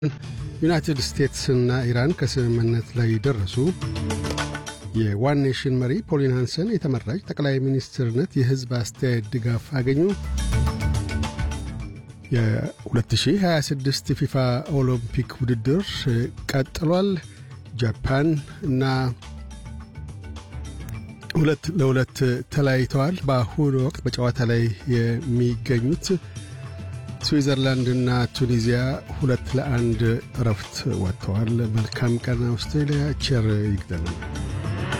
ዩናይትድ ስቴትስና ኢራን ከስምምነት ላይ ደረሱ። የዋን ኔሽን መሪ ፖሊን ሃንሰን የተመራጭ ጠቅላይ ሚኒስትርነት የሕዝብ አስተያየት ድጋፍ አገኙ። የ2026 ፊፋ ኦሎምፒክ ውድድር ቀጥሏል። ጃፓን እና ሁለት ለሁለት ተለያይተዋል። በአሁኑ ወቅት በጨዋታ ላይ የሚገኙት ስዊዘርላንድና ቱኒዚያ ሁለት ለአንድ እረፍት ወጥተዋል። መልካም ቀን አውስትሬልያ። ቸር ይግጠመን።